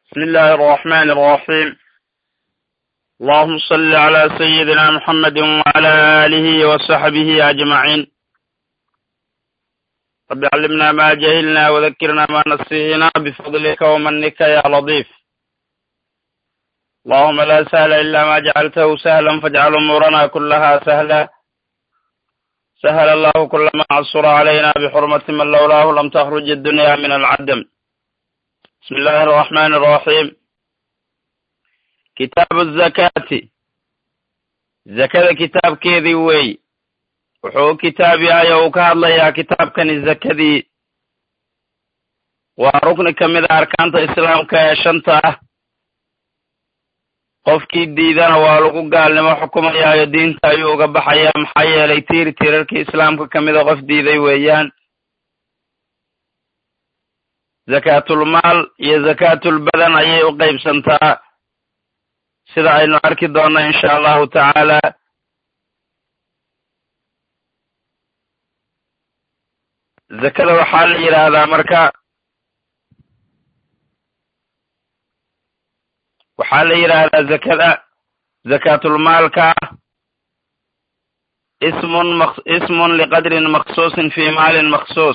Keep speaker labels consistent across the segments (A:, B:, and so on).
A: بسم الله الرحمن الرحيم اللهم صل على سيدنا محمد وعلى آله وصحبه أجمعين رب علمنا ما جهلنا وذكرنا ما نسينا بفضلك ومنك يا لطيف اللهم لا سهل إلا ما جعلته سهلا فاجعل أمورنا كلها سهلا سهل الله كل ما عصر علينا بحرمة من لولاه لم تخرج الدنيا من العدم بسم الله الرحمن الرحيم kitaabu zakaati zakada kitaabkeedii wey wuxuu u kitaab yahay oo uu ka hadlayaa kitaabkani zakadii waa rukni ka mid a arkaanta islaamka ee shanta ah qofkii diidana waa lagu gaalnimo xukumayaayo diinta ayuu uga baxayaa maxaa yeelay tiir tiirarkii islaamka ka mida qof diiday weeyaan zakaatulmaal iyo zakaatulbadan ayay u qaybsantaa sida aynu arki doonno insha allahu tacaala zakada waxaa la yidhaahdaa marka waxaa la yidhaahdaa zakada zakaatulmaalka ismun maq ismun liqadrin maksuusin fi maalin maksuus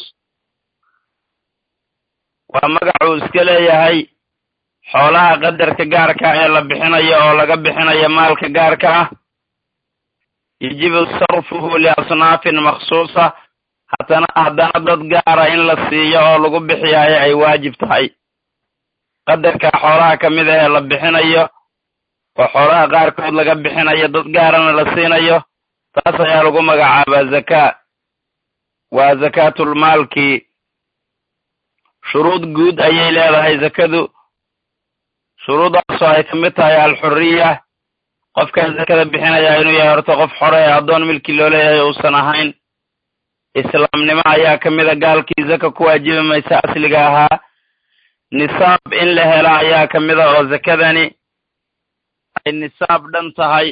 A: waa magacuu iska leeyahay xoolaha qadarka gaarka ee la bixinayo oo laga bixinayo maalka gaarka ah yajibu sarfuhu liasnaafin maksuusa hatana haddana dad gaara in la siiyo oo lagu bixiyaayo ay waajib tahay qadarka xoolaha ka mid ah ee la bixinayo oo xoolaha qaarkood laga bixinayo dad gaarana la siinayo taas ayaa lagu magacaabaa zakaa waa zakaatulmaalkii shuruud guud ayay leedahay zakadu shuruudaasoo ay ka mid tahay alxuriya qofkan zakada bixinayaa inuu yahay horta qof xore ee addoon milki loo leeyahay uusan ahayn islaamnimo ayaa ka mid a gaalkii zaka ku waajibi maysa asliga ahaa nisaab in la hela ayaa ka mid a oo zakadani ay nisaab dhan tahay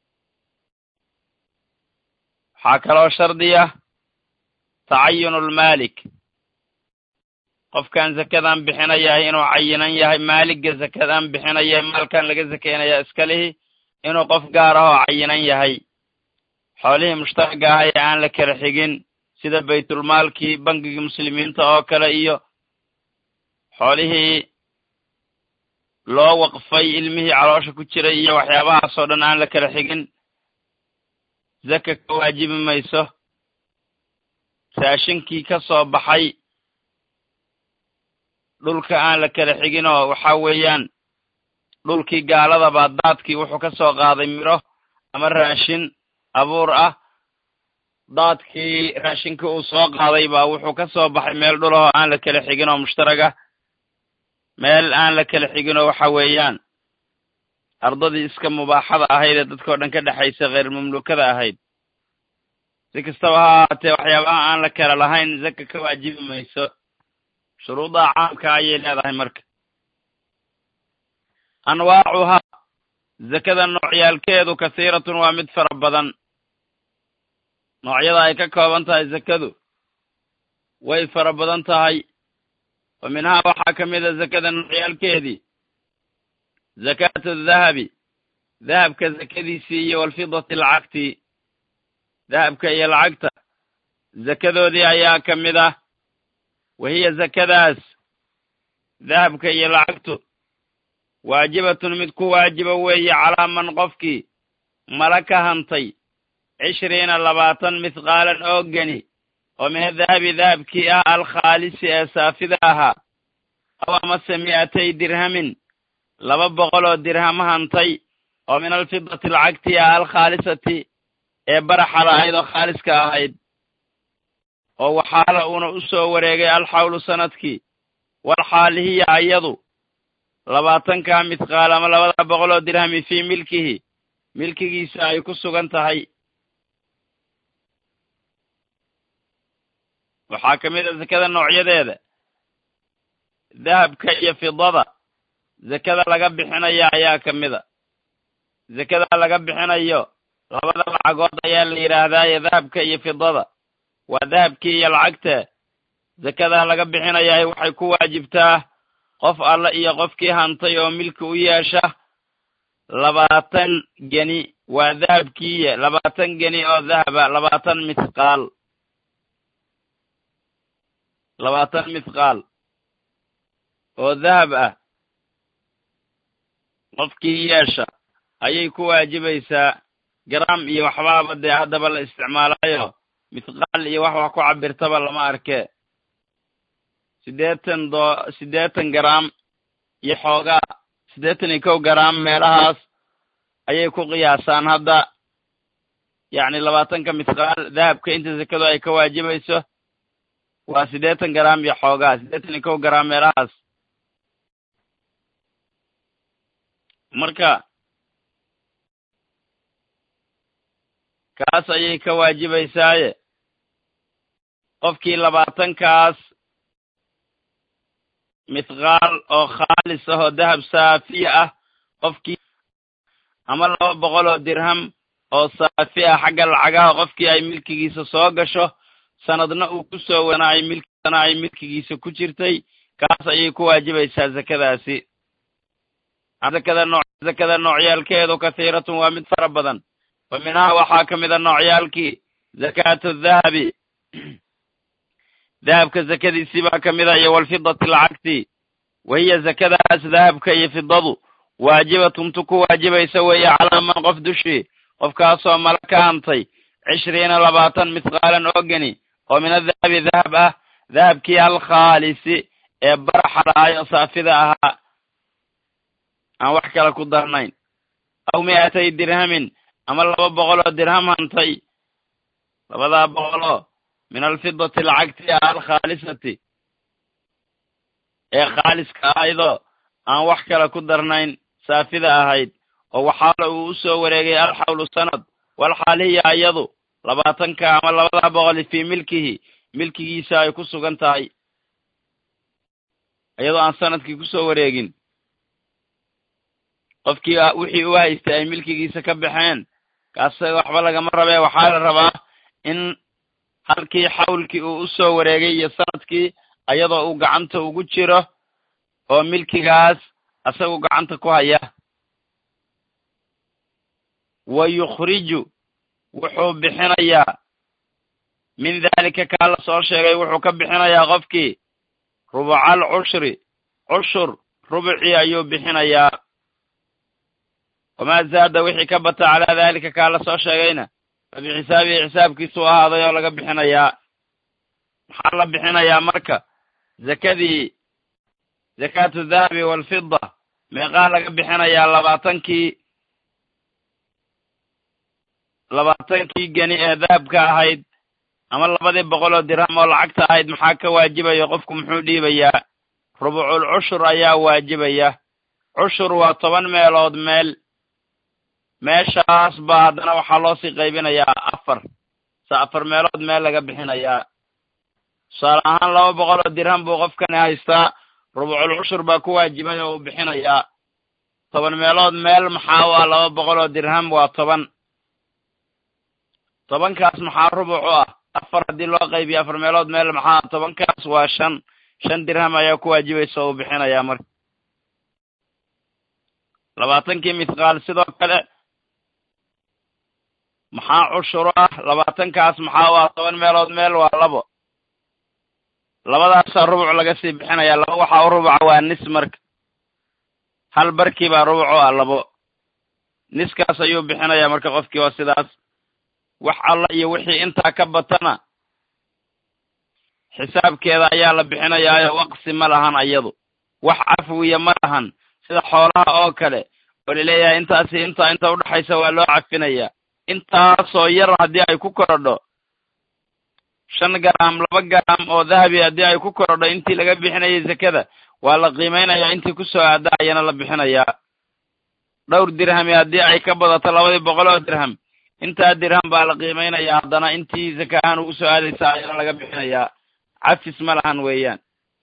A: waxaa kaloo shardiya tacayunulmaalik qofkan zakadan bixinayaa inuu cayinan yahay maaligga zakadan bixinaya maalkan laga zakeynaya iska lihi inuu qof gaar ah oo cayinan yahay xoolihii mushtaragga ah ee aan la kala xigin sida baytulmaalkii bangigii muslimiinta oo kale iyo xoolihii loo waqfay ilmihii caloosha ku jiray iyo waxyaabahaasoo dhan aan la kala xigin zaka ka waajibi mayso raashinkii ka soo baxay dhulka aan la kala xigin oo waxa weeyaan dhulkii gaaladaba daadkii wuxuu ka soo qaaday midho ama raashin abuur ah daadkii raashinkii uu soo qaaday baa wuxuu ka soo baxay meel dhulahoo aan la kala xigin oo mushtaragah meel aan la kala xigin oo waxa weeyaan ardadii iska mubaaxada ahayd ee dadkao dhan ka dhexaysa kheyr mamluukada ahayd si kastaba ha ahaatee waxyaabaha aan la kala lahayn zaka ka waajibi mayso shuruudaha caamka ayay leedahay marka anwaacuhaa zakada noocyaalkeedu kasiiratun waa mid fara badan noocyada ay ka kooban tahay zakadu way fara badan tahay wa minhaa waxaa ka mid a zakada noocyaalkeedii zakaatu dahabi dahabka zakadiisii iyo walfidati lacagtii dahabka iyo lacagta zakadoodii ayaa ka mid ah wahiya zakadaas dahabka iyo lacagtu waajibatun mid ku waajiba weeye calaa man qofkii mala ka hantay cishriina labaatan mithqaalan oo geni oo min adahabi dahabkii ah alkhaalisi ee saafida ahaa aw amase mi'atay dirhamin laba boqol oo dirham hantay oo min alfidati lacagtii ah alkhaalisati ee baraxada ahayd oo khaaliska ahayd oo waxaala uuna u soo wareegay alxawlu sanadkii walxaali hiya ayadu labaatankaa midqaal ama labada boqol oo dirhami fii milkihi milkigiisa ay ku sugan tahay waxaa ka mid a zakada noocyadeeda dahabka iyo fidada zakada laga bixinayo ayaa ka mid a zakada laga bixinayo labada lacagood ayaa la yidhaahdaaye dahabka iyo fidada waa dahabkii iyo lacagta zakada laga bixinayahay waxay ku waajibtaa qof alle iyo qofkii hantay oo milki u yeesha labaatan geni waa dahabkiiye labaatan geni oo dahaba labaatan mithqaal labaatan mithqaal oo dahab ah qofkii yeesha ayay ku waajibaysaa garaam iyo waxbaaba dee haddaba la isticmaalayo mithqaal iyo wax wax ku cabirtaba lama arkee siddeetan doo siddeetan garaam iyo xoogaa siddeetan iyo kow garaam meelahaas ayay ku qiyaasaan hadda yacni labaatanka mithqaal dahabka inta sekadu ay ka waajibayso waa siddeetan garaam iyo xoogaa siddeetan iyo kow garaam meelahaas marka kaas ayay ka waajibaysaaye qofkii labaatankaas mithqaal oo khaalis ah oo dahab saafiya ah qofkii ama laba boqol oo dirham oo saafi ah xagga lacagaha qofkii ay milkigiisa soo gasho sanadna uu ku soo wana ay milkisana ay milkigiisa ku jirtay kaas ayay ku waajibaysaa zakadaasi zakada nooc zakada noocyaalkeedu kathiiratun waa mid fara badan wa minhaa waxaa ka mida noocyaalkii zakaatu dahabi dahabka zakadiisii baa ka mida iyo walfidati lacagti wa hiya zakadaas dahabka iyo fidadu waajibatun tu ku waajibaysa weeye calaa man qof dushii qofkaasoo mala ka hantay cishriina labaatan mithqaalan oo geni oo min adahabi dahab ah dahabkii alkhaalisi ee baraxa dhahay oo saafida ahaa aan wax kale ku darnayn aw mi'atay dirhamin ama laba boqol oo dirham hantay labadaa boqoloo min alfidati lacagti ah alkhaalisati ee khaaliska ahaydoo aan wax kale ku darnayn saafida ahayd oo waxaala uu u soo wareegay alxawlu sanad walxaal hiya iyadu labaatanka ama labadaa boqoli fii milkihi milkigiisa ay ku sugan tahay iyadoo aan sanadkii ku soo wareegin qofkii wixii u haystay ay milkigiisa ka baxeen kaase waxba lagama rabee waxaa la rabaa in halkii xawlkii uu u soo wareegay iyo sanadkii iyadoo uu gacanta ugu jiro oo milkigaas isagu gacanta ku haya wa yukhriju wuxuu bixinayaa min daalika kaa la soo sheegay wuxuu ka bixinayaa qofkii rubucal cushri cushur rubucii ayuu bixinayaa wamaa zaada wixii ka bata calaa daalika kaa la soo sheegayna fa bixisaabihi xisaabkiisuu ahaaday oo laga bixinayaa maxaa la bixinayaa marka zakadii zakaatu dahabi waalfida meeqaa laga bixinayaa labaatankii labaatankii geni ee dahabka ahayd ama labadii boqol oo dirham oo lacagta ahayd maxaa ka waajibaya qofku muxuu dhiibayaa rubucul cushur ayaa waajibaya cushur waa toban meelood meel meeshaas baa haddana waxaa loo sii qaybinayaa afar se afar meelood meel laga bixinayaa tusaale ahaan laba boqol oo dirham buu qofkani haystaa rubucul cushur baa ku waajibay oo uu bixinayaa toban meelood meel maxaa waa laba boqol oo dirham waa toban tobankaas maxaa rubuc u ah afar haddii loo qaybiyo afar meelood meel maxaa tobankaas waa shan shan dirham ayaa ku waajibaysa oo uu bixinayaa marka labaatankii mithqaal sidoo kale maxaa cushur ah labaatankaas maxaa waa toban meelood meel waa labo labadaasaa rubuc laga sii bixinayaa laba waxaa u rubuca waa nis marka hal barkii baa rubuc u ah labo niskaas ayuu bixinayaa marka qofkii waa sidaas wax alla iyo wixii intaa ka batana xisaabkeeda ayaa la bixinayaayo waqsi ma lahan ayadu wax cafwiya ma lahan sida xoolaha oo kale oo laleeyahay intaasi intaa inta udhaxaysa waa loo cafinayaa intaasoo yar haddii ay ku korodho shan garaam laba garaam oo dahabi haddii ay ku korodho intii laga bixinayay zakada waa la qiimeynayaa intii kusoo aada ayana la bixinayaa dhowr dirhami haddii ay ka badato labadii boqol oo dirham intaa dirham baa la qiimeynayaa haddana intii zaka ahaan ugu soo aadaysa ayana laga bixinayaa cafis ma lahan weeyaan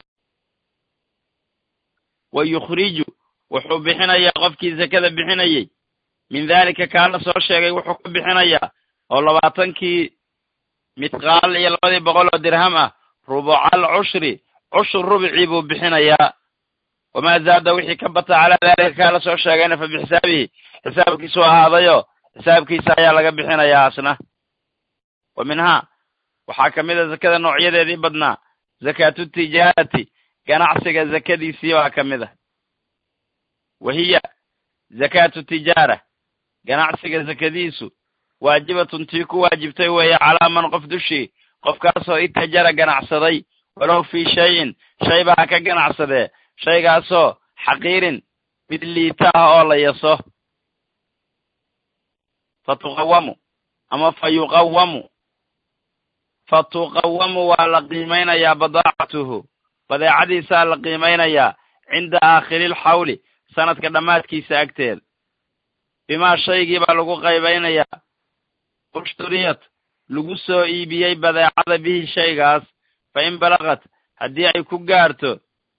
A: wa yukhriju wuxuu bixinayaa qofkii zakada bixinayey min daalika kaa la soo sheegay wuxuu ka bixinayaa oo labaatankii mithqaal iyo labadii boqol oo dirham ah rubucal cushri cushur rubicii buu bixinayaa wamaa zaada wixii ka bata calaa daalika kaa la soo sheegayna fa bixisaabihi xisaabkiisu ahaadayo xisaabkiisa ayaa laga bixinayaa asna wa minhaa waxaa ka mid a zakada noocyadeedii badnaa zakaatu tijaarati ganacsiga zakadiisii baa ka mid a wa hiya zakaatu tijaara ganacsiga zakadiisu waajibatun tii ku waajibtay weeye calaa man qof dushii qofkaasoo itajara ganacsaday walow fii shayin shayba ha ka ganacsadee shaygaasoo xaqiirin mid liita ah oo la yaso fa tuqawamu ama fa yuqawamu fa tuqawamu waa la qiimaynayaa badaacatuhu badeecadiisaa la qiimaynayaa cinda aakhiriilxawli sanadka dhammaadkiisa agteeda bimaa shaygii baa lagu qaybaynayaa ushturiyat lagu soo iibiyey badeecada bihi shaygaas fa in balaqat haddii ay ku gaarto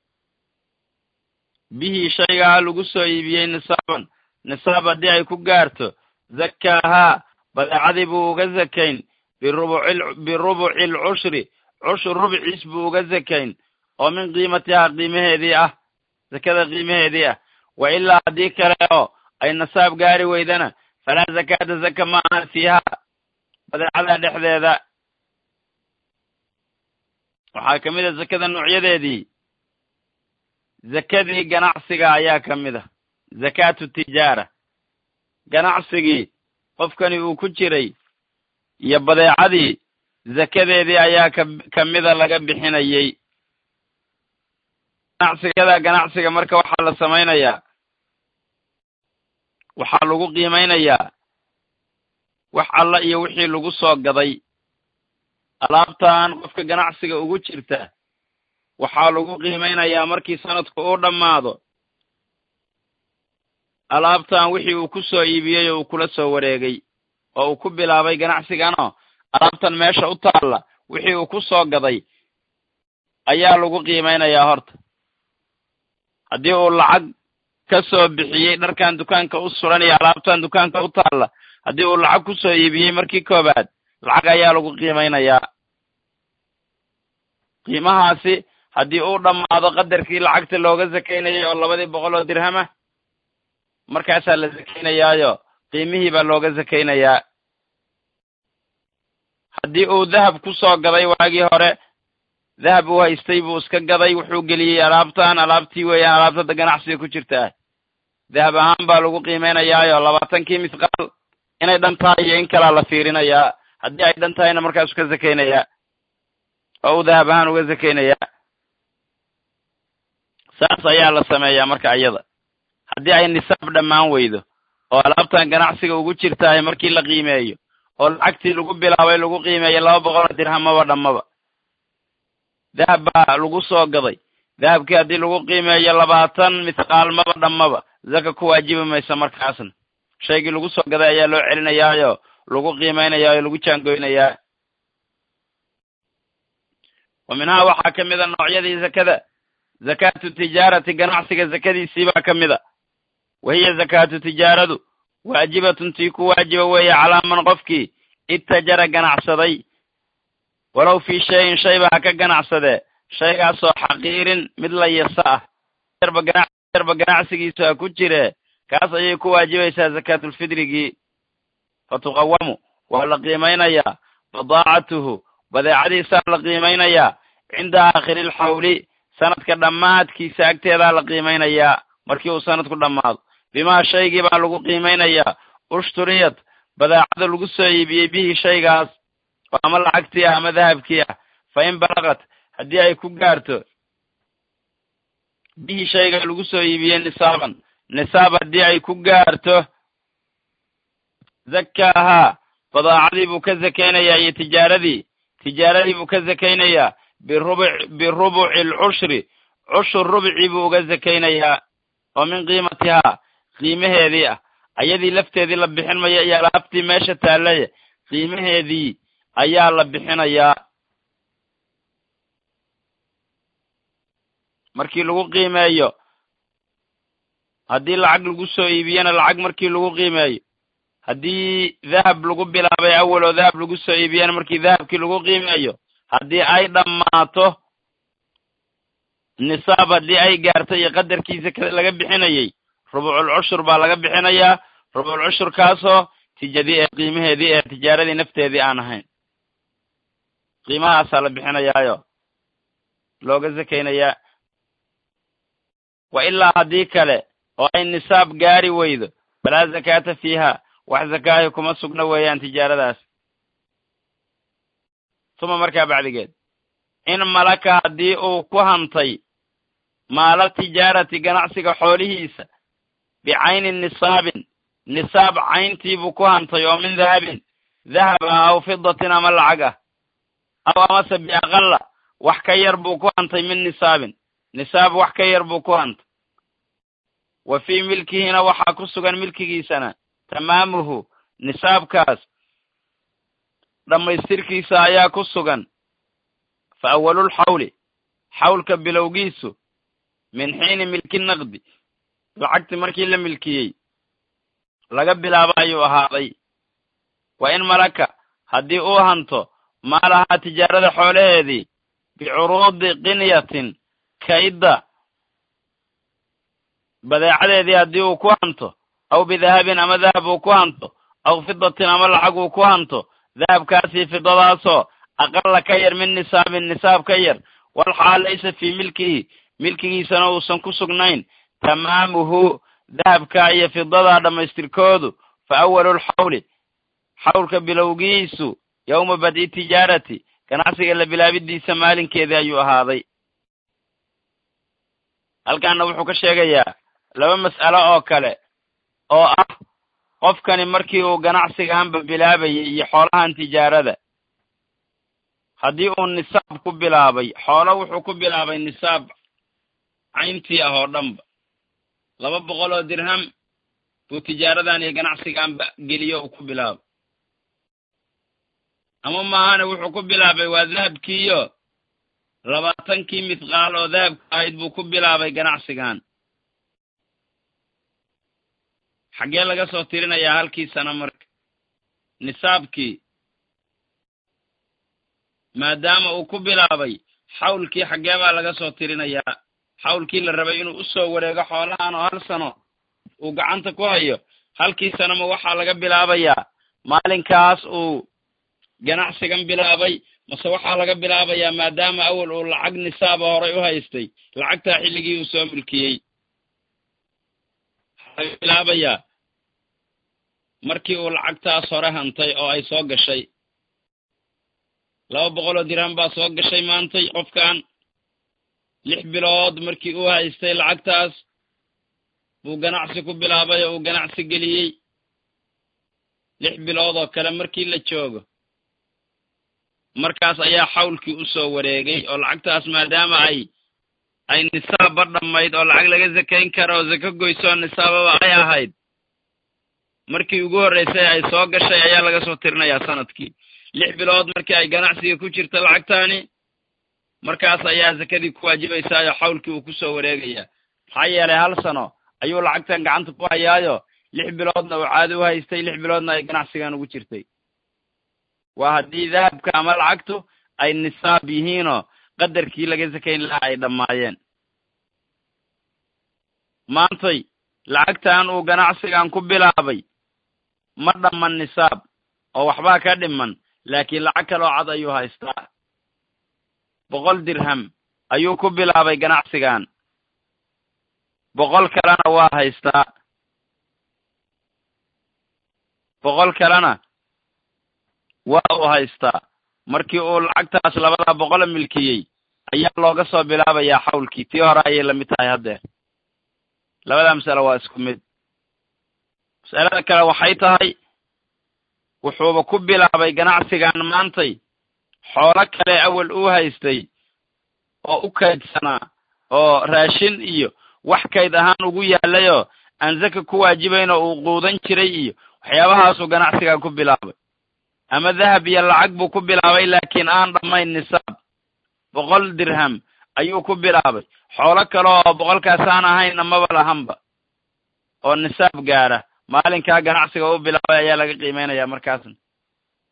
A: bihi shaygaa lagu soo iibiyey nisaaban nisaab haddii ay ku gaarto zakkaahaa badeecadii buu uga zakayn birubuci birubuci alcushri cushur rubciis buu uga zakayn oo min qiimatihaa qiimaheedii ah zakada qiimaheedii ah wa ilaa haddii kale oo ay nisaab gaari weydana falaa zakaata zaka ma ahan fiihaa badeecada dhexdeeda waxaa ka mid a zakada noocyadeedii zakadii ganacsiga ayaa ka mid a zakaatu tijaara ganacsigii qofkani uu ku jiray iyo badeecadii zakadeedii ayaa ka ka mida laga bixinayey ganacsigada ganacsiga marka waxaa la samaynayaa waxaa lagu qiimaynayaa wax alla iyo wixii lagu soo gaday alaabtan qofka ganacsiga ugu jirta waxaa lagu qiimaynayaa markii sanadku uu dhammaado alaabtan wixii uu ku soo iibiyey oo uu kula soo wareegay oo uu ku bilaabay ganacsiganoo alaabtan meesha u taalla wixii uu ku soo gaday ayaa lagu qiimaynayaa horta haddii uu lacag ka soo bixiyey dharkan dukaanka u suran iyo alaabtan dukaanka u taalla haddii uu lacag ku soo iibiyey markii koobaad lacag ayaa lagu qiimaynayaa qiimahaasi haddii uu dhammaado qadarkii lacagta looga sakaynayay oo labadii boqol oo dirhama markaasaa la sakaynayaayo qiimihii baa looga sakaynayaa haddii uu dahab ku soo gaday waagii hore dahab uu haystay buu iska gaday wuxuu geliyey alaabtan alaabtii weeyaan alaabtada ganacsiga ku jirta ah dahab ahaan baa lagu qiimaynayaayo labaatankii misqaal inay dhan tahay iyo in kalaa la fiirinayaa haddii ay dhan tahayna markaasu ka sakaynayaa oo uu dahab ahaan uga sakaynayaa saas ayaa la sameeyaa marka iyada haddii ay nisaab dhammaan weydo oo alaabtan ganacsiga ugu jirtahay markii la qiimeeyo oo lacagtii lagu bilaabay lagu qiimeeyo laba boqoloo dirhamaba dhammaba dahab baa lagu soo gaday dahabkii haddii lagu qiimeeyo labaatan misqaalmaba dhammaba zaka ku waajibi maysa markaasna shaygii lagu soo gaday ayaa loo celinayaayo lagu qiimaynayaa oo lagu jaangoynayaa wa minhaa waxaa ka mid a noocyadii zakada zakaatu tijaarati ganacsiga zakadiisii baa ka mid a wa hiya zakaatu tijaaradu waajibatun tii ku waajiba weeye calaa man qofkii itajara ganacsaday walow fii shayin shayba ha ka ganacsadee shaygaasoo xaqiirin mid la yasa ah yarba ganacsigiisu ha ku jiree kaas ayay ku waajibaysaa zakaatulfidrigii fa tuqawamu waa la qiimaynayaa badaacatuhu badeecadiisaa la qiimaynayaa cinda aakhiri alxawli sanadka dhammaadkiisa agteedaa la qiimaynayaa markii uu sanadku dhammaado bimaa shaygii baa lagu qiimaynayaa ushturiyad badeecada lagu soo iibiyey bihi shaygaas oo ama lacagtii ah ama dahabkii ah fa in balaqat haddii ay ku gaarto bihi shayga lagu soo iibiyey nisaaban nisaab haddii ay ku gaarto zakkaahaa badaacadii buu ka zakaynayaa iyo tijaaradii tijaaradii buu ka zakaynayaa birubuc birubuci alcushri cushur rubcii buu uga zakaynayaa oo min qiimatihaa qiimaheedii ah ayadii lafteedii la bixin maya iyo alaabtii meesha taallaya qiimaheedii ayaa la bixinayaa markii lagu qiimeeyo haddii lacag lagu soo iibiyena lacag markii lagu qiimeeyo haddii dahab lagu bilaabay awal oo dahab lagu soo iibiyena markii dahabkii lagu qiimeeyo haddii ay dhammaato nisaab haddii ay gaartay iyo qadarkiisa laga bixinayey rubucul cushur baa laga bixinayaa rubucul cushurkaasoo tijadii ee qiimaheedii ee tijaaradii nafteedii aan ahayn qiimahaasaa la bixinayaayo looga sakaynayaa wa ilaa haddii kale oo ay nisaab gaari weydo falaa zakaata fiiha wax zakaahi kuma sugna weeyaan tijaaradaas tuma markaa bacdigeed in malaka haddii uu ku hantay maala tijaarati ganacsiga xoolihiisa bicayni nisaabin nisaab cayntiibuu ku hantay oo min dahabin dahab ah aw fidatin ama lacag ah aw amase biaqalla wax ka yar buu ku hantay min nisaabin nisaab wax ka yar buu ku hantay wa fii milkihina waxaa ku sugan milkigiisana tamaamuhu nisaabkaas dhammaystirkiisa ayaa ku sugan fa awalulxawli xawlka bilowgiisu min xiini milki naqdi lacagti markii la milkiyey laga bilaabo ayuu ahaaday wa in malaka haddii uu hanto maalahaa tijaarada xoolaheedii bicuruudi qinyatin kaydda badeecadeedii haddii uu ku hanto aw bidahabin ama dahab uu ku hanto aw fidatin ama lacag uu ku hanto dahabkaasii fidadaasoo aqalla ka yar min nisaabin nisaab ka yar wal xaal laysa fii milkihi milkigiisana uusan ku sugnayn tamaamuhu dahabka iyo fidadaa dhammaystirkoodu fa awalulxawli xawlka bilowgiisu yowma bad'i tijaarati ganacsiga la bilaabidiisa maalinkeedii ayuu ahaaday halkaana wuxuu ka sheegayaa laba mas'alo oo kale oo ah qofkani markii uu ganacsigaanba bilaabayay iyo xoolahan tijaarada haddii uu nisaab ku bilaabay xoolo wuxuu ku bilaabay nisaab cayntii ah oo dhanba laba boqol oo dirham buu tijaaradan iyo ganacsigaanba geliyo uu ku bilaabay ama maahane wuxuu ku bilaabay waa dahabkiiyo labaatankii mithqaal oo dahabka ahayd buu ku bilaabay ganacsigan xaggee laga soo tirinayaa halkii sano marka nisaabkii maadaama uu ku bilaabay xawlkii xaggee baa laga soo tirinayaa xawlkii la rabay inuu u soo wareego xoolahan oo hal sano uu gacanta ku hayo halkii sanoma waxaa laga bilaabayaa maalinkaas uu ganacsigan bilaabay mase waxaa laga bilaabayaa maadaama awal uu lacag nisaaba horay u haystay lacagtaa xilligii uu soo milkiyey waxaa laga bilaabayaa markii uu lacagtaas hore hantay oo ay soo gashay laba boqoloo dirham baa soo gashay maantay qofkan lix bilood markii uu haystay lacagtaas buu ganacsi ku bilaabay oo uu ganacsi geliyey lix bilood oo kale markii la joogo markaas ayaa xawlkii u soo wareegay oo lacagtaas maadaama ay ay nisaabba dhammayd oo lacag laga sakayn karo oo sako goysoo nisaababa ay ahayd markii ugu horraysay ay soo gashay ayaa laga soo tirinayaa sanadkii lix bilood markii ay ganacsiga ku jirta lacagtaani markaas ayaa sakadii ku waajibaysaayo xawlkii uu ku soo wareegayaa maxaa yeelay hal sano ayuu lacagtan gacanta ku hayaayo lix biloodna uu caadi u haystay lix biloodna ay ganacsigan ugu jirtay waa haddii dahabka ama lacagtu ay nisaab yihiinoo qadarkii laga sakayn lahaa ay dhammaayeen maantay lacagtan uu ganacsigan ku bilaabay ma dhamman nisaab oo waxbaa ka dhiman laakiin lacag kaloo cad ayuu haystaa boqol dirham ayuu ku bilaabay ganacsigan boqol kalena waa haystaa boqol kalena waa uu haystaa markii uu lacagtaas labadaa boqola milkiyey ayaa looga soo bilaabayaa xawlkii tii hore ayay lamid tahay haddeer labadaa mas'alo waa isku mid mas'alada kale waxay tahay wuxuuba ku bilaabay ganacsigan maantay xoolo kale awal uu haystay oo u kaydsanaa oo raashin iyo wax kayd ahaan ugu yaalayoo aan zaka ku waajibayn oo uu quudan jiray iyo waxyaabahaasuu ganacsigan ku bilaabay ama dahab iyo lacag buu ku bilaabay laakiin aan dhammayn nisaab boqol dirham ayuu ku bilaabay xoolo kale oo boqolkaas aan ahaynna maba lahanba oo nisaab gaara maalinkaa ganacsiga u bilaabay ayaa laga qiimeynaya markaasna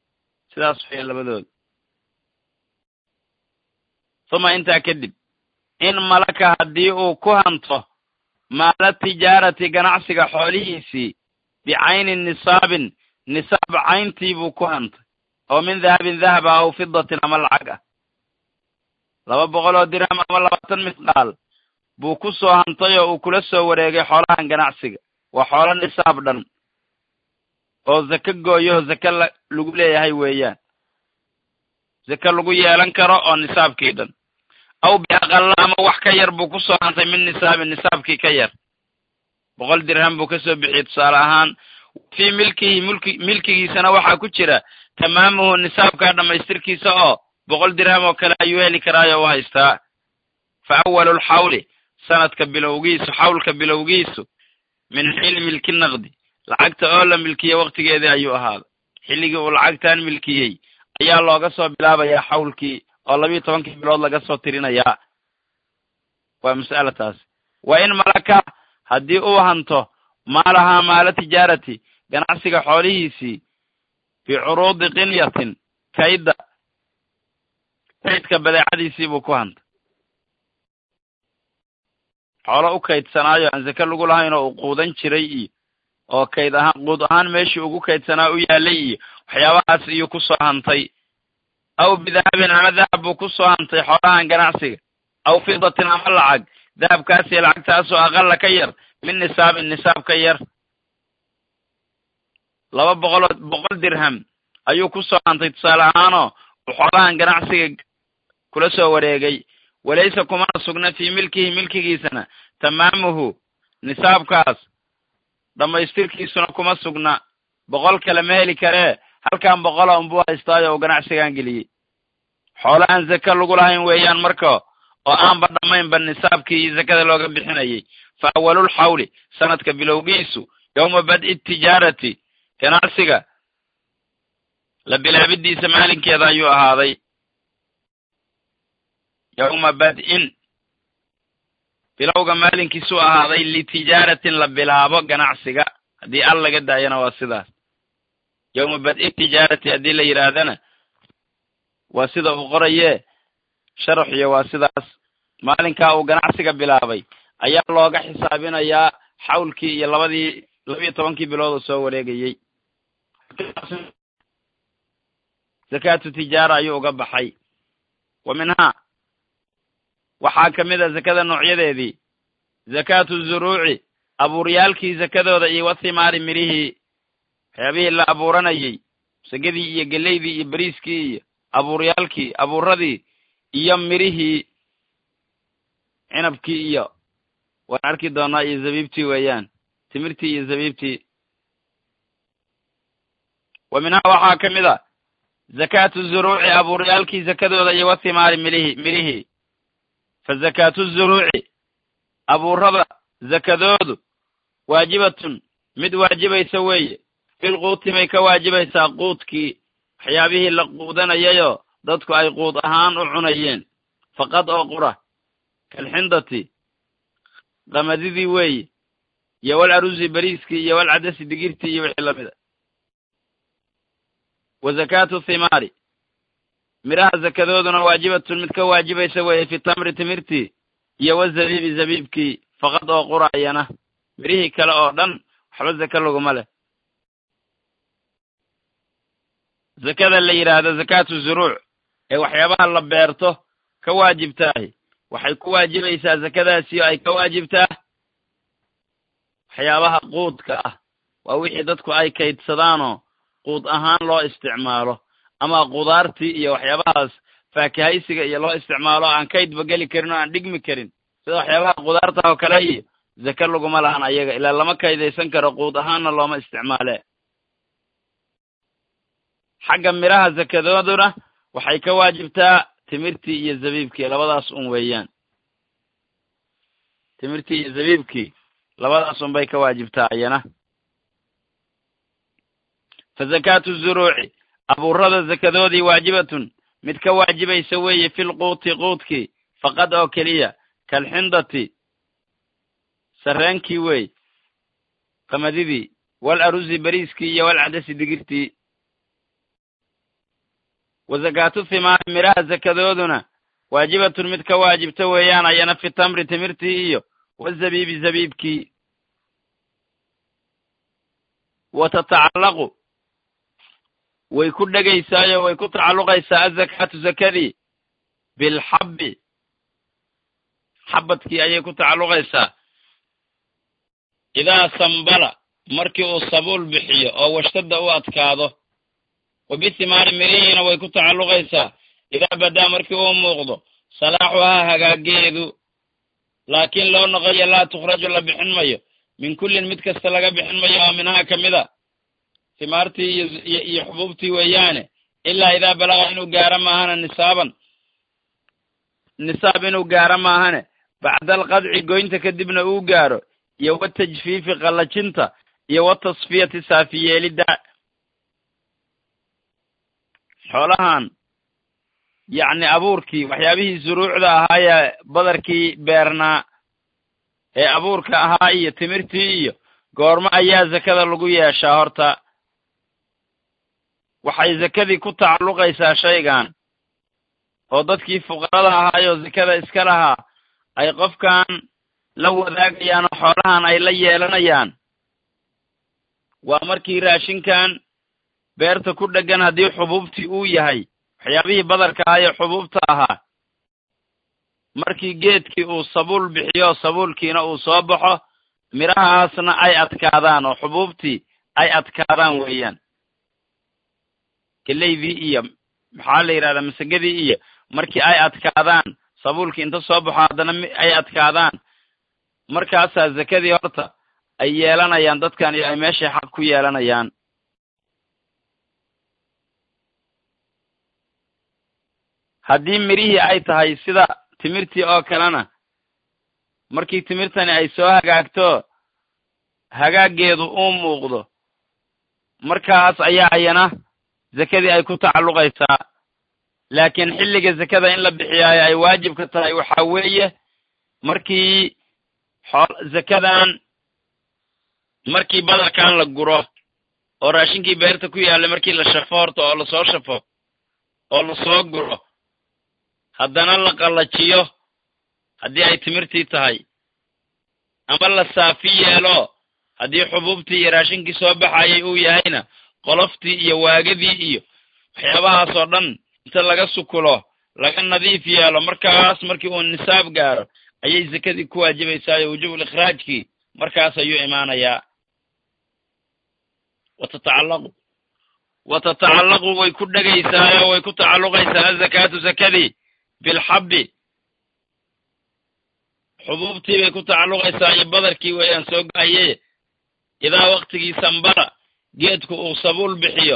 A: sidaas waya labadooda uma intaa kadib in malaka haddii uu ku hanto maala tijaarati ganacsiga xoolihiisii bicayni nisaabin nisaab cayntii buu ku hantay oo min dahabin dahaba aw fidatin ama lacag ah laba boqol oo dirham ama labaatan misqaal buu ku soo hantay oo uu kula soo wareegay xoolahan ganacsiga waa xoolo nisaab dhan oo zake gooyoho zake la lagu leeyahay weeyaan zake lagu yeelan karo oo nisaabkii dhan aw biaqalla ama wax ka yar buu ku soo hantay min nisaabin nisaabkii ka yar boqol dirham buu ka soo bixiyey tusaale ahaan fii milkihi mulki milkigiisana waxaa ku jira tamaamuhu nisaabkaa dhammaystirkiisa oo boqol dirham oo kale ayuu heli karaayo u haystaa fa awalu lxawli sanadka bilowgiisu xawlka bilowgiisu min xiili milki naqdi lacagta oo la milkiye waktigeedii ayuu ahaaday xilligii uu lacagtan milkiyey ayaa looga soo bilaabayaa xawlkii oo labiiyo tobankii bilood laga soo tirinayaa waa mas'ala taas wa in malaka haddii uu hanto maalahaa maala tijaarati ganacsiga xoolihiisii bicuruudi qinyatin kaydda kaydka badeecadiisii buu ku hantay xoolo u kaydsanaayo aan zake lagu lahayn oo uu quudan jiray iyo oo kayd ahaan quud ahaan meeshii ugu kaydsanaa u yaalay iyo waxyaabahaas iyuu ku soo hantay aw bidahabin ama dahab buu ku soo hantay xoolahan ganacsiga aw fidatin ama lacag dahabkaasiyo lacagtaasoo aqalla ka yar min nisaabin nisaab ka yar laba boqoloo boqol dirham ayuu ku soo hantay tusaale ahaanoo uu xoolahan ganacsiga kula soo wareegay walaysa kumana sugna fii milkihi milkigiisana tamaamuhu nisaabkaas dhammaystirkiisuna kuma sugna boqol kale ma heli karee halkan boqola unbuu haystaayo uu ganacsigan geliyey xoolo aan zake lagu lahayn weeyaan marka oo aanba dhammaynba nisaabkii iyo zakada looga bixinayay fa awalul xawli sanadka bilowgiisu yowma bad'i tijaarati ganacsiga la bilaabidiisa maalinkeeda ayuu ahaaday yowma bad'in bilowga maalinkiisuu ahaaday litijaaratin la bilaabo ganacsiga haddii al laga daayana waa sidaas yowma bad'i tijaarati haddii la yidhaahdana waa sida uu qorayee sharaxiyo waa sidaas maalinkaa uu ganacsiga bilaabay ayaa looga xisaabinayaa xawlkii iyo labadii labiiyo tobankii bilood oo soo wareegayey zakaatu tijaara ayuu uga baxay wa minhaa waxaa ka mid a zakada noocyadeedii zakaatu zuruuci abuuryaalkii zakadooda iyo wathimaari mirihii waxyaabihii la abuuranayey sagadii iyo geleydii iyo beriiskii iyo abuuryaalkii abuuradii iyo mirihii cinabkii iyo waan arki doonaa iyo zabiibtii weeyaan timirtii iyo zabiibtii wa minhaa waxaa ka mid a zakaatu zuruuci abuuryaalkii zakadooda iyo wathimaari milihi mirihii fa zakaatu zuruuci abuurada zakadoodu waajibatun mid waajibaysa weeye filquuti bay ka waajibaysaa quudkii waxyaabihii la quudanayayoo dadku ay quud ahaan u cunayeen faqad oo qura kalxindati qamadidii weeye iyo wal arusi beriiskii iyo wal cadasi digirtii iyo wixii lamida wa zakaatu thimaari midhaha zakadooduna waajibatun mid ka waajibaysa weeye fi tamri timirtii iyo wazabiibi zabiibkii faqad oo qurayana midhihii kale oo dhan waxba zake laguma leh zakada la yidhaahdo zakaatu zuruuc ee waxyaabaha la beerto ka waajibtaahi waxay ku waajibaysaa zakadaasi oo ay ka waajibtaa waxyaabaha quudka ah waa wixii dadku ay kaydsadaanoo quud ahaan loo isticmaalo ama qudaartii iyo waxyaabahaas faakahaysiga iyo loo isticmaalo aan kaydba geli karin oo aan dhigmi karin sida waxyaabaha qudaarta oo kale iyo zake laguma lahan ayaga ilaa lama kaydaysan karo quud ahaanna looma isticmaale xagga midhaha zakadooduna waxay ka waajibtaa timirtii iyo zabiibkii labadaas un weeyaan timirtii iyo zabiibkii labadaas un bay ka waajibtaa ayana fa zakaatu zuruuci abuurada zakadoodii waajibatun mid ka waajibaysa weeye fil quuti quudkii faqad oo keliya kalxindati sarreenkii wey qamadidii wal arusi beriiskii iyo wal cadasi digirtii wa zakaatu thimaari midhaha zakadooduna waajibatun mid ka waajibta weeyaan ayana fi tamri timirtii iyo wazabiibi zabiibkii wa tatacallaqu way ku dhegaysaayo way ku tacalluqaysaa azakaatu zakadii bilxabbi xabadkii ayay ku tacalluqaysaa idaa sambala markii uu sabuul bixiyo oo washtadda u adkaado wa bithimaari mirihiina way ku tacalluqaysaa idaa badaa markii uu muuqdo salaaxuhaa hagaageedu laakiin loo noqoyo laa tukhraju la bixin mayo min kullin mid kasta laga bixin mayo oo minhaa ka mid a timaartii iyo iyo xubuubtii weeyaane ilaa idaa balaga inuu gaaro maahane nisaaban nisaab inuu gaaro maahane bacda alqadci goynta kadibna uu gaaro iyo watajfiifi qallajinta iyo watasfiyati saafiyeelidda xoolahan yacni abuurkii waxyaabihii suruucda ahaayee badarkii beernaa ee abuurka ahaa iyo timirtii iyo goormo ayaa zakada lagu yeeshaa horta waxay zakadii ku tacalluqaysaa shaygan oo dadkii fuqarada ahaayoo zakada iska lahaa ay qofkan la wadaagayaan oo xoolahan ay la yeelanayaan waa markii raashinkan beerta ku dheggan haddii xubuubtii uu yahay waxyaabihii badarka ahaa ee xubuubta ahaa markii geedkii uu sabuul bixiyo sabuulkiina uu soo baxo midhahaasna ay adkaadaan oo xubuubtii ay adkaadaan weeyaan geleydii iyo maxaa la yidhahdaa masagadii iyo markii ay adkaadaan sabuulkii inta soo baxo haddana ay adkaadaan markaasaa zakadii horta ay yeelanayaan dadkan iyo ay meeshay xaq ku yeelanayaan haddii midhihii ay tahay sida timirtii oo kalena markii timirtani ay soo hagaagto hagaaggeedu uu muuqdo markaas ayaa ayana zakadii ay ku tacalluqaysaa laakiin xilliga zakada in la bixiyaayo ay waajibka tahay waxaa weeye markii xool zakadan markii badarkan la guro oo raashinkii beerta ku yaallay markii la shafo horta oo lasoo shafo oo lasoo guro haddana la qallajiyo haddii ay timirtii tahay ama la saafi yeelo haddii xubuubtii iyo raashinkii soo baxayay uu yahayna qoloftii iyo waagadii iyo waxyaabahaas oo dhan inta laga sukulo laga nadiif yeelo markaas markii uu nisaab gaaro ayay zakadii ku waajibaysaayo wujubul ikhraajkii markaas ayuu imaanayaa watatacallaqu watatacallaqu way ku dhegaysaayo way ku tacalluqaysaa azakaatu zakadii bilxabbi xubuubtii bay ku tacalluqaysaa iyo badarkii weeyaan soo gahaye idaa waktigii sambara geedku uu sabuul bixiyo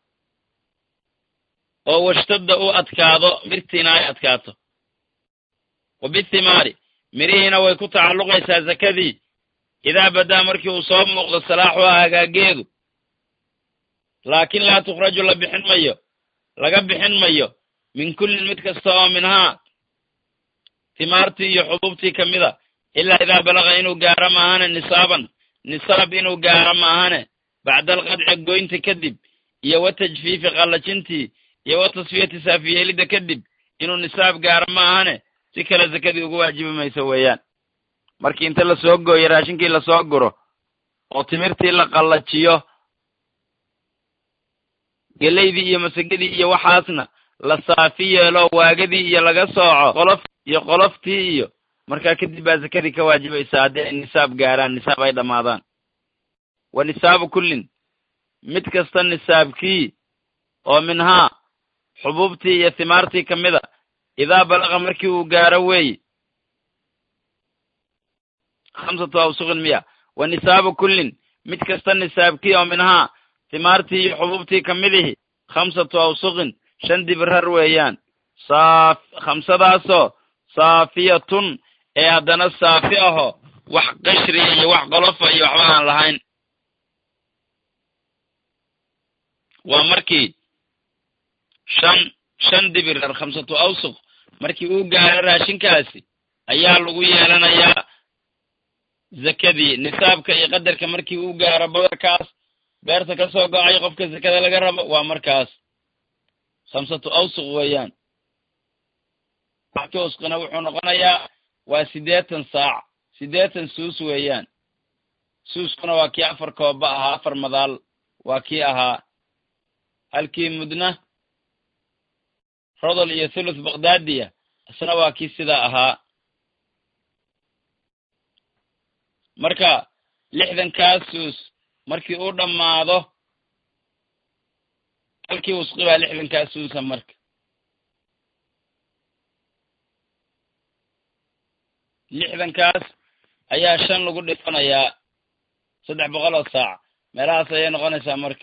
A: oo washtadda u adkaado mirtiina ay adkaato wa bithimaari mirihiina way ku tacalluqaysaa zakadii idaa badaa markii uu soo muuqdo salaaxuhaa hagaageedu laakiin laa tukhraju la bixin mayo laga bixin mayo min kullin mid kasta oo minhaa timaartii iyo xubuubtii ka mida ilaa idaa balaga inuu gaaro maahane nisaaban nisaab inuu gaaro maahane bacda alqadci goynta kadib iyo wa tajfiifi qallajintii iyo wa tasfiyati saafiyeelidda kadib inuu nisaab gaaro maahane si kale zakadii ugu waajibi mayso weeyaan markii inta lasoo gooyo raashinkii lasoo guro oo timirtii la qallajiyo geleydii iyo masagadii iyo waxaasna la saafi yeelo waagadii iyo laga sooco qolof iyo qoloftii iyo markaa kadib baa zakadii ka waajibaysaa haddii ay nisaab gaaraan nisaab ay dhammaadaan wa nisaabu kullin mid kasta nisaabkii oo minhaa xubuubtii iyo timaartii ka mida idaa balaqa markii uu gaaro weeye khamsatu awsuqin miya wa nisaabu kullin mid kasta nisaabkii oo minhaa timaartii iyo xubuubtii ka midihi khamsatu awsuqin shan dibrar weeyaan saaf khamsadaasoo saafiyatun ee haddana saafi aho wax qashriya iyo wax qolofa iyo waxba aan lahayn waa markii shan shan dibirar khamsatu awsuq markii uu gaaro raashinkaasi ayaa lagu yeelanayaa zakadii nisaabka iyo qadarka markii uu gaaro badarkaas beerta ka soo go-ay qofka zakada laga rabo waa markaas khamsatu awsuq weeyaan halkii usqina wuxuu noqonayaa waa siddeetan saac siddeetan suus weeyaan suuskuna waa kii afar kooba ahaa afar madaal waa kii ahaa halkii mudna rodol iyo thuluth bakhdadiya isna waa kii sidaa ahaa marka lixdankaas suus markii uu dhammaado halkii wusqi baa lixdankaas suusa marka lixdankaas ayaa shan lagu dhifanayaa saddex boqol oo saac meelahaas ayay noqonaysaa marka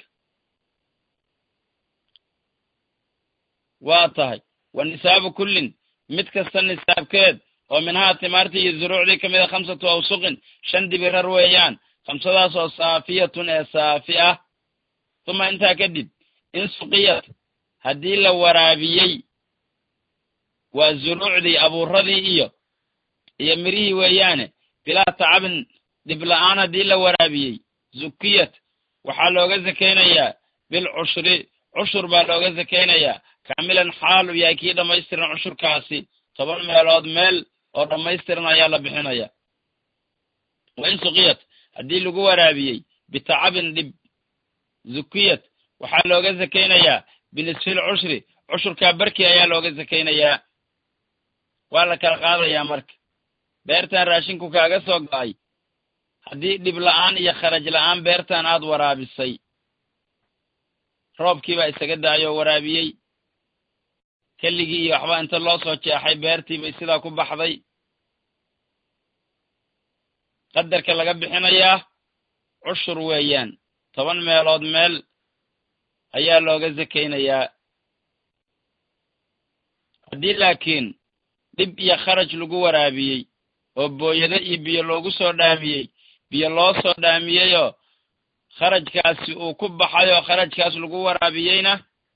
A: waa tahay wa nisaabu kullin mid kasta nisaabkeed oo minhaa timaartii iyo zuruucdii ka mida khamsatu awsuqin shan dibirar weeyaan khamsadaas oo saafiyatun ee saafi ah tuma intaa kadib in suqiyat haddii la waraabiyey waa zuruucdii abuuradii iyo iyo mirihii weeyaane bilaa tacabin dhibla-aan haddii la waraabiyey zukiyat waxaa looga zakaynayaa bil cushri cushur baa looga zakaynayaa kaamilan xaal uu yahay kii dhammaystiran cushurkaasi toban meelood meel oo dhammaystiran ayaa la bixinaya wa in suqiyat haddii lagu waraabiyey bitacabin dhib zukiyat waxaa looga zakaynayaa binisfil cushri cushurkaa barkii ayaa looga zakaynayaa waa la kala qaadayaa marka beertan raashinku kaaga soo go-ay haddii dhib la-aan iyo kharaj la-aan beertan aad waraabisay roobkiibaa isaga daayoo waraabiyey keligii iyo waxba inta loo soo jeexay beertii bay sidaa ku baxday qadarka laga bixinayaa cushur weeyaan toban meelood meel ayaa looga zakaynayaa haddii laakiin dhib iyo kharaj lagu waraabiyey oo booyado iyo biyo loogu soo dhaamiyey biyo loo soo dhaamiyeyoo kharajkaasi uu ku baxay oo kharajkaas lagu waraabiyeyna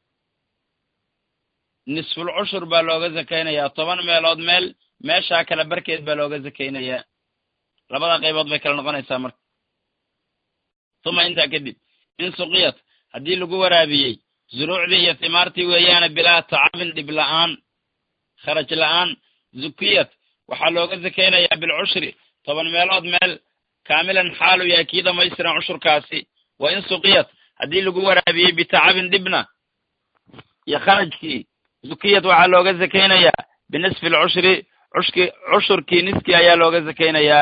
A: nisful cushur baa looga zakaynayaa toban meelood meel meeshaa kale barkeed baa looga zakaynayaa labada qaybood bay kala noqonaysaa marka tuma intaa kadib in suqiyat haddii lagu waraabiyey zuruucdii iyo timaartii weeyaane bilaa tacabin dhib la-aan kharaj la-aan zukiyat waxaa looga zakaynayaa bilcushri toban meelood meel kaamilan xaalu yahay kii dhammaystiran cushurkaasi wa in suqiyat haddii lagu waraabiyey bitacabin dhibna iyo kharajkii zukiyat waxaa looga zakaynayaa binisfi alcushri cushki cushurkii niskii ayaa looga zakaynayaa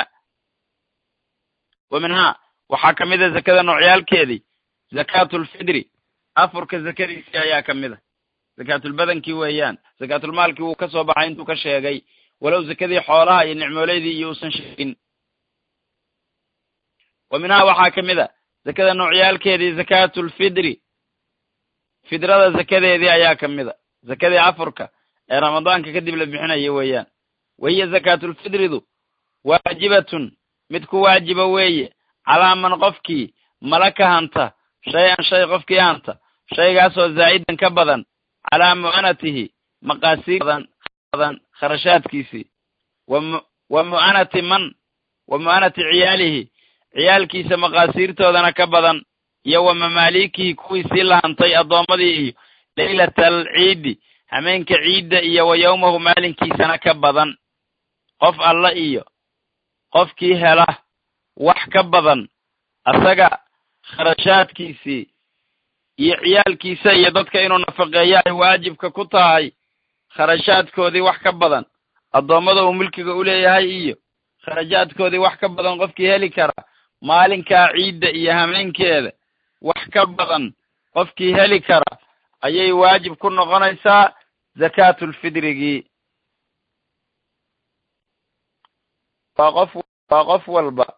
A: wa minhaa waxaa ka mid a zakada noocyaalkeedii zakaatulfidri afurka zakadiisii ayaa ka mid a zakaatulbadankii weeyaan zakaatulmaalkii wuu ka soo baxay intuu ka sheegay walow zakadii xoolaha iyo nicmooleydii iyo uusan sheegin wa minhaa waxaa ka mid a zakada noocyaalkeedii zakaatulfidri fidrada zakadeedii ayaa ka mid a zakadii afurka ee ramadaanka kadib la bixinaya weeyaan wahiya zakaatulfidridu waajibatun mid ku waajiba weeye calaa man qofkii mala ka hanta shay-an shay qofkii hanta shaygaasoo zaa'idan ka badan calaa mu'anatihi maqaasiir badan kharashaadkiisii wa mu'anati man wa mu'anati ciyaalihi ciyaalkiisa maqaasiirtoodana ka badan iyo wa mamaaliikihi kuwiisii la hantay addoommadii iyo leylata alciidi hameenka ciidda iyo wa yowmahu maalinkiisana ka badan qof alla iyo qofkii hela wax ka badan asaga kharashaadkiisii iyo ciyaalkiisa iyo dadka inuu nafaqeeyo ay waajibka ku tahay kharashaadkoodii wax ka badan addoommada uu milkiga u leeyahay iyo kharajaadkoodii wax ka badan qofkii heli kara maalinkaa ciidda iyo hameenkeeda wax ka badan qofkii heli kara ayay waajib ku noqonaysaa zakaatulfidrigii waa qof waa qof walba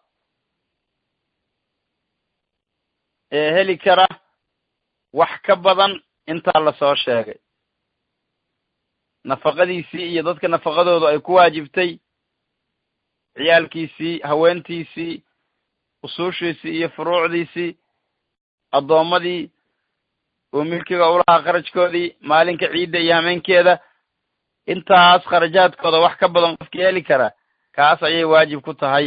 A: ee heli kara wax ka badan intaa lasoo sheegay nafaqadiisii iyo dadka nafaqadoodu ay ku waajibtay ciyaalkiisii haweentiisii usuushiisii iyo furuucdiisii addoommadii uu milkiga ulahaa kharajkoodii maalinka ciidda iyo hameenkeeda intaas kharajaadkooda wax ka badan qofkii heli kara kaas ayay waajib ku tahay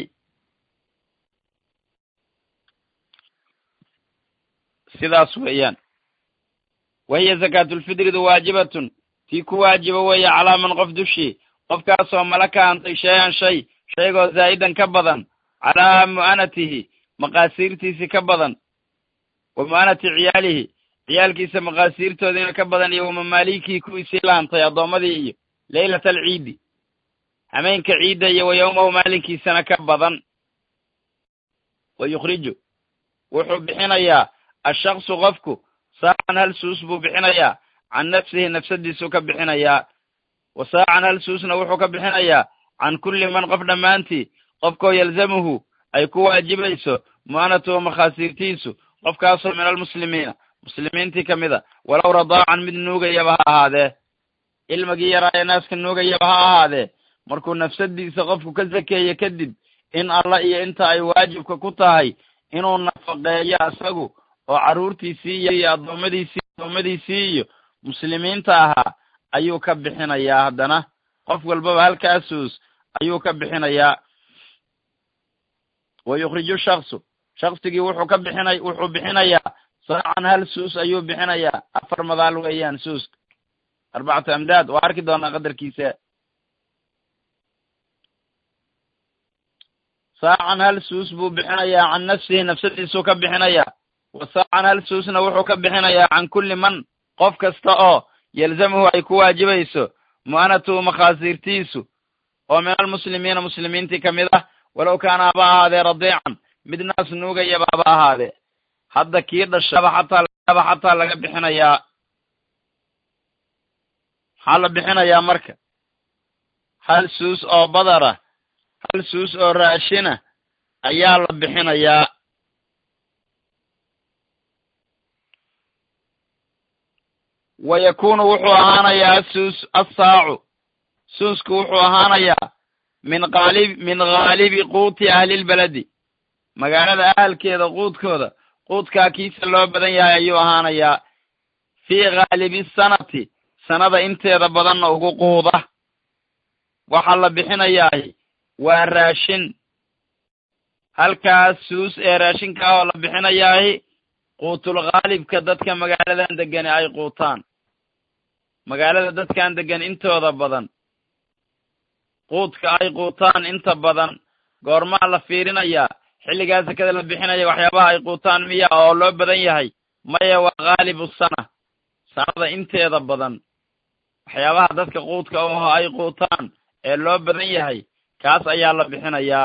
A: sidaas weeyaan wahiya zakaatulfidridu waajibatun tii ku waajiba weeye calaa man qof dushii qofkaasoo malaka hantay shay-an shay shaygoo zaa'idan ka badan calaa mu'anatihi maqaasiirtiisi ka badan wa mu'anati ciyaalihi ciyaalkiisa maqaasiirtoodiina ka badan iyo wamamaalikii kuwiisii la hantay addoommadii iyo leylata alciidi hameenka ciidda iyo wa yowmahu maalinkiisana ka badan wa yukhriju wuxuu bixinayaa ashaksu qofku saacan hal suus buu bixinayaa can nafsihi nafsadiisuu ka bixinayaa wa saacan hal suusna wuxuu ka bixinayaa can kulli man qof dhammaantii qofkoo yalzamuhu ay ku waajibayso mu'anatuhu makhaasiirtiisu qofkaasoo min almuslimiina muslimiintii ka mid a walow radaacan mid nuugayaba ha ahaadee ilmigii yaraa ee naaska nuugayaba ha ahaadee markuu nafsadiisa qofku ka sakeeye kadib in alla iyo inta ay waajibka ku tahay inuu nafaqeeyo isagu oo carruurtiisii iyo addoommadiisii addoommadiisii iyo muslimiinta ahaa ayuu ka bixinayaa haddana qof walbaba halkaasuus ayuu ka bixinayaa wa yukhriju shaksu shaksigii wuxuu ka bixinay wuxuu bixinayaa saacan hal suus ayuu bixinayaa afar madaal weeyaan suuska arbacatu amdaad waa arki doonaa qadarkiisa saacan hal suus buu bixinayaa can nafsihi nafsadiisuu ka bixinayaa wa saacan hal suusna wuxuu ka bixinayaa can kulli man qof kasta oo yalzamuhu ay ku waajibayso mu'anatuhu makhaasiirtiisu oo min almuslimiina muslimiintii ka mid ah walow kaana haba ahaadee radiican mid naas nuugayaba haba ahaadee hadda kii dhashaba xataa xataa laga bixinayaa maxaa la bixinayaa marka hal suus oo badara hal suus oo raashina ayaa la bixinayaa wa yakunu wuxuu ahaanayaa asuus assaacu suusku wuxuu ahaanayaa min qaalib min ghaalibi quuti ahlilbeledi magaalada ahalkeeda quudkooda quudkaa kiisa loo badan yahay ayuu ahaanayaa fii ghaalibi sanati sanada inteeda badanna ugu quuda waxaa la bixinayaay waa raashin halkaas suus ee raashinka ah oo la bixinayaay quutul khaalibka dadka magaaladan degani ay quutaan magaalada dadkan degan intooda badan quudka ay quutaan inta badan goormaa la fiirinayaa xilligaa sekada la bixinaya waxyaabaha ay quutaan miya oo loo badan yahay maya waa ghaalibu sana sanada inteeda badan waxyaabaha dadka quudka oo ay quutaan ee loo badan yahay kaas ayaa la bixinayaa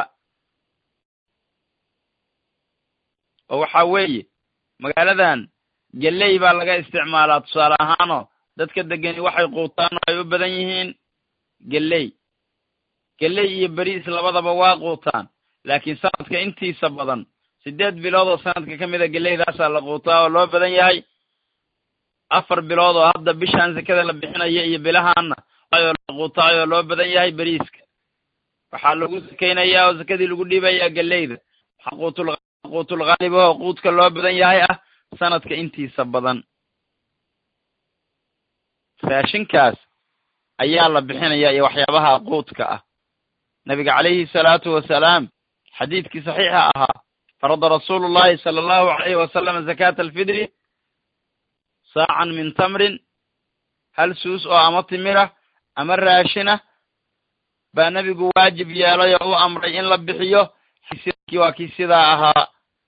A: oo waxaa weeye magaaladan geley baa laga isticmaalaa tusaale ahaanoo dadka degani waxay quutaan oo ay u badan yihiin geley geley iyo beriis labadaba waa quutaan laakiin sanadka intiisa badan siddeed bilood oo sanadka ka mida geleydaasaa la quutaa oo loo badan yahay afar bilood oo hadda bishaan sekada la bixinaya iyo bilahaanna ayoo la quutaayoo loo badan yahay beriiska waxaa lagu sakaynayaa oo sekadii lagu dhiibayaa geleyda waxaa quutul quutul khaalibahoo quudka loo badan yahay ah sanadka intiisa badan raashinkaas ayaa la bixinaya iyo waxyaabaha quudka ah nabiga calayhi salaatu wasalaam xadiidkii saxiixa ahaa farada rasuulu llahi sala allahu alayhi wasalam zakaata alfidri saacan min tamrin hal suus oo ama timira ama raashina baa nebigu waajib yeelay oo u amray in la bixiyo waa kii sidaa ahaa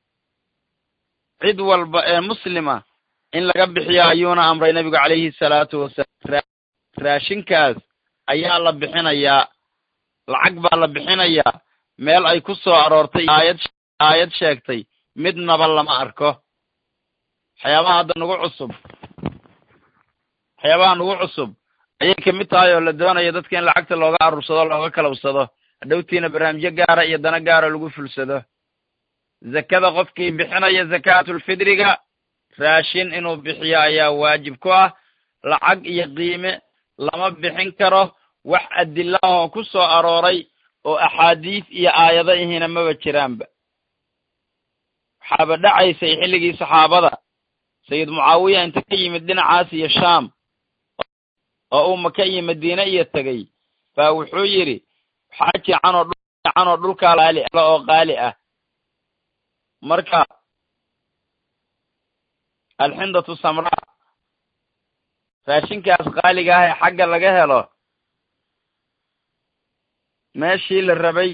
A: cid walba ee muslima in laga bixiyo ayuuna amray nebigu calayhi salaatu wasalaam raashinkaas ayaa la bixinayaa lacag baa la bixinayaa meel ay ku soo aroortay aayad aayad sheegtay midnaba lama arko waxyaabaha hadda nagu cusub waxyaabaha nagu cusub ayay kamid tahay oo la doonayo dadka in lacagta looga aruursado looga kalabsado hadhowtiina barnaamijyo gaara iyo dana gaara lagu fulsado zakada qofkii bixinaya zakaatulfidriga raashin inuu bixiyo ayaa waajib ku ah lacag iyo qiime lama bixin karo wax adila oo ku soo arooray oo axaadiis iyo aayado ihina maba jiraanba waxaaba dhacaysay xilligii saxaabada sayid mucaawiya inta ka yimid dhinacaas iyo shaam oo uu maka iyo madiine iyo tegey baa wuxuu yidhi waxaa jican oo dhuljican oo dhulkaa qaali ala oo qaali ah marka alxindatu samraa raashinkaas qaaliga ah ee xagga laga helo meeshii la rabay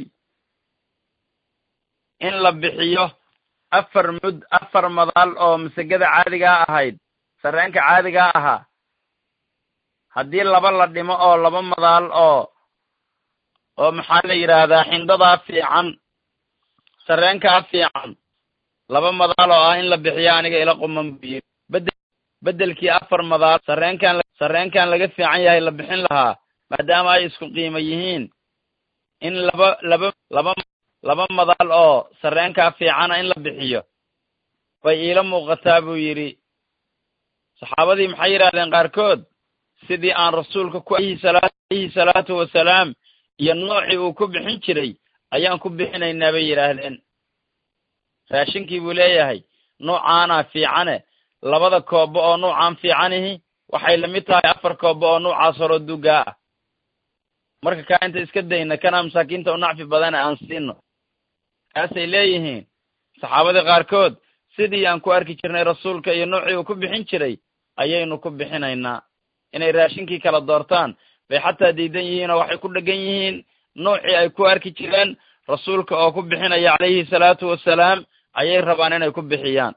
A: in la bixiyo afar mud afar madaal oo masegada caadigaa ahayd sarreenka caadigaa ahaa haddii laba la dhimo oo laba madaal oo oo maxaa la yidhaahdaa xindadaa fiican sarreenkaa fiican laba madaal oo ah in la bixiyo aniga ila quman buu yidhi bede beddelkii afar madaal sarreenkan sarreenkan laga fiican yahay la bixin lahaa maadaama ay isku qiimo yihiin in laba laba laba laba madaal oo sarreenkaa fiicana in la bixiyo bay iila muuqataa buu yidhi saxaabadii maxay yidhahdeen qaarkood sidii aan rasuulka ku alayhi salaatu wasalaam iyo noocii uu ku bixin jiray ayaan ku bixinaynaa bay yidhaahdeen raashinkii buu leeyahay nuucaana fiicane labada koobo oo nuucaan fiicanihi waxay lamid tahay afar koobo oo nuucaas horo dugaa ah marka kaa inta iska dayna kana masaakiinta u nacfi badana aan siino kaasay leeyihiin saxaabadii qaarkood sidii aan ku arki jirnay rasuulka iyo nuucii uu ku bixin jiray ayaynu ku bixinaynaa inay raashinkii kala doortaan bay xataa diidan yihiin oo waxay ku dhegan yihiin nuucii ay ku arki jireen rasuulka oo ku bixinaya calayhi salaatu wasalaam ayay rabaan inay ku bixiyaan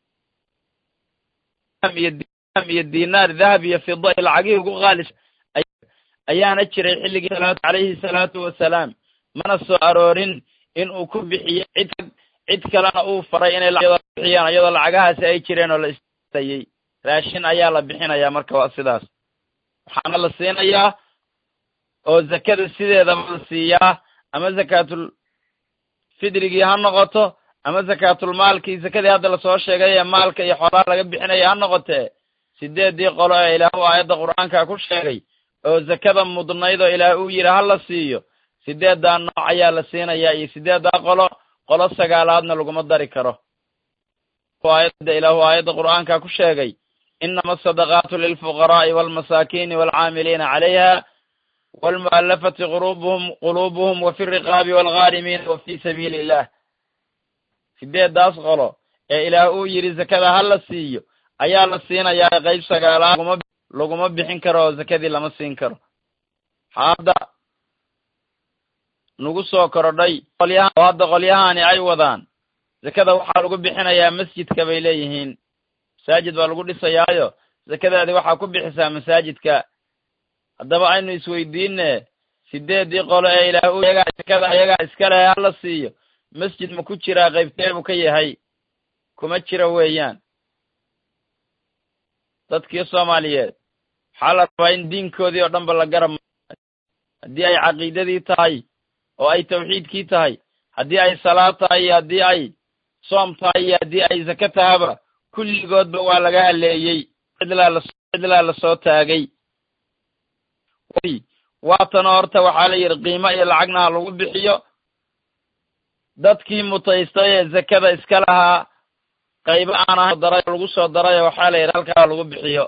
A: iyo dinaar dahab iyo fida iyo lacagihii ugu qaalis ayaana jiray xilligii calayhi salaatu wasalaam mana soo aroorin in uu ku bixiyo cid cid kalena uu faray inay bixiyaan iyadoo lacagahaasi ay jireen oo la istayey raashin ayaa la bixinayaa marka waa sidaas waxaana la siinayaa oo zakada sideedaba la siiyaa ama zakaatul fidrigii ha noqoto ama zakaatulmaalkii zakadii hadda lasoo sheegay ee maalka iyo xoolaha laga bixinaya ha noqotee sideeddii qolo ee ilaahu aayadda qur'aanka ku sheegay oo zakada mudnayd oo ilaah uu yidhi ha la siiyo sideeddaa nooc ayaa la siinayaa iyo sideeddaa qolo qolo sagaalaadna laguma dari karo aayadda ilaahu aayadda qur'aanka ku sheegay inama asadaqaatu lilfuqaraa'i waalmasaakiini waalcaamiliina calayha waalmu'allafati qulubuhum quluubuhum wa fi riqaabi waalghaarimiina wa fi sabiili illah sideeddaas qolo ee ilaah uu yidhi zakada ha la siiyo ayaa la siinayaa qayb sagaalaad laguma laguma bixin karo oo zakadii lama siin karo hadda nagu soo korodhay qolyaha oo hadda qolyahani ay wadaan zakada waxaa lagu bixinayaa masjidka bay leeyihiin masaajid baa lagu dhisayaayo zakadaadi waxaa ku bixisaa masaajidka haddaba aynu isweydiine sideeddii qolo ee ilaah u yagaa zakada ayagaa iska leh hala siiyo masjid ma ku jiraa qaybteebuu ka yahay kuma jira weeyaan dadkii soomaaliyeed waxaa la rabaa in diinkoodii oo dhanba la garab haddii ay caqiidadii tahay oo ay tawxiidkii tahay haddii ay salaad tahay iyo haddii ay soom tahay iyo haddii ay zake tahaba kulligoodba waa laga haleeyey cidlaa la cidlaa lasoo taagay waatana horta waxaa la yidhi qiimo iyo lacagna ha lagu bixiyo dadkii mutaystay ee zakada iska lahaa qaybo aan ahayn daray lagu soo darayo waxaa la yidhi halkaa lagu bixiyo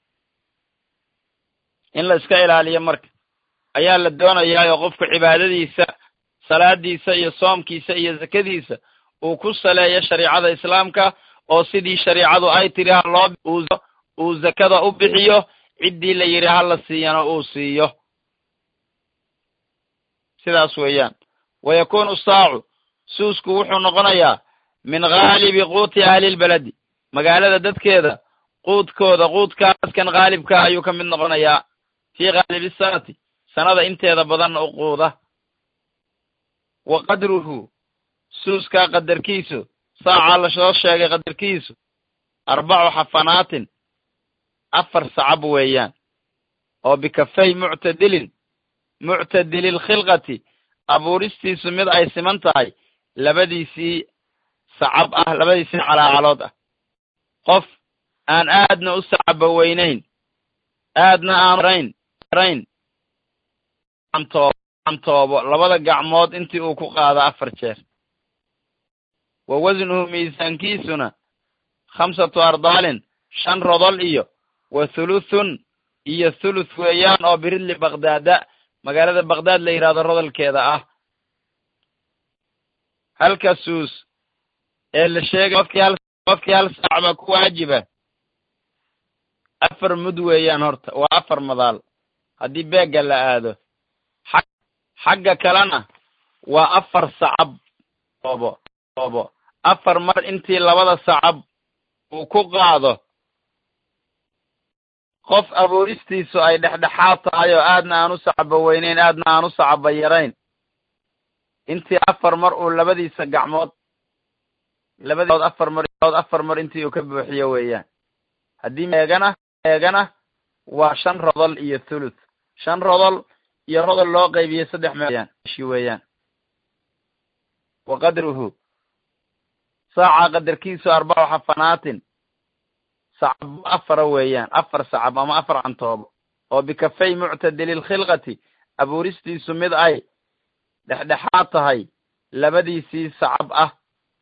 A: in la iska ilaaliyo marka ayaa la doonayaa oo qofku cibaadadiisa salaadiisa iyo soomkiisa iyo zakadiisa uu ku saleeyo shariicada islaamka oo sidii shariicadu ay tiri ha loo uu zakada u bixiyo ciddii la yidhi ha la siiyana uu siiyo sidaas weeyaan wa yakunu saacu suusku wuxuu noqonayaa min haalibi quuti ahlilbeledi magaalada dadkeeda quudkooda quudkaaskan haalibka ayuu ka mid noqonayaa fii haalibi sanati sanada inteeda badanna u quuda wa qadruhu suuskaa qadarkiisu saacaa lasoo sheegay qadarkiisu arbacu xafanaatin afar sacab weeyaan oo bikafay muctadilin muctadililkhilqati abuuristiisu mid ay siman tahay labadiisii sacab ah labadiisii calaacalood ah qof aan aadna u sacaba weynayn aadna aan rayn rayn antoobo labada gacmood intii uu ku qaado afar jeer wa wasnuhu miisaankiisuna khamsatu ardaalin shan rodol iyo wa thuluthun iyo thuluth weeyaan oo biridli bakdaada magaalada bakdaad la yidhahdo rodolkeeda ah halka suus ee la sheegay qofkii hal qofkii hal saac baa ku waajiba afar mud weeyaan horta waa afar madaal haddii beegga la aado xagga kalena waa afar sacab oobo oobo afar mar intii labada sacab uu ku qaado qof abuuristiisu ay dhexdhexaad tahay oo aadna aan u sacaba weyneyn aadna aan u sacaba yarayn intii afar mar uu labadiisa gacmood labadiiod afar mar afar mar intii uu ka buuxiyo weeyaan haddii eegana eegana waa shan rodol iyo thuluth shan rodol iyo rodol loo qaybiye saddex meeyaan shi weeyaan wa qadruhu saaca qadarkiisu arbacu xafanaatin sacabo afara weeyaan afar sacab ama afar cantoobo oo bikafay muctadili lkhilqati abuuristiisu mid ay dhexdhexaad tahay labadiisii sacab ah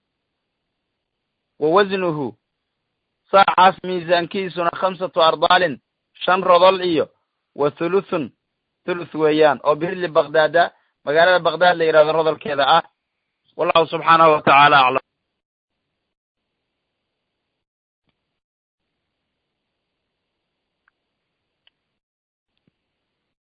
A: wa wasnuhu saacaas miisaankiisuna khamsatu ardaalin shan rodol iyo wa thuluthun thuluth weeyaan oo biridli bakdaada magaalada bakdaad la yidhahdo rodolkeeda ah wallahu subxaanahu wa tacaala aclam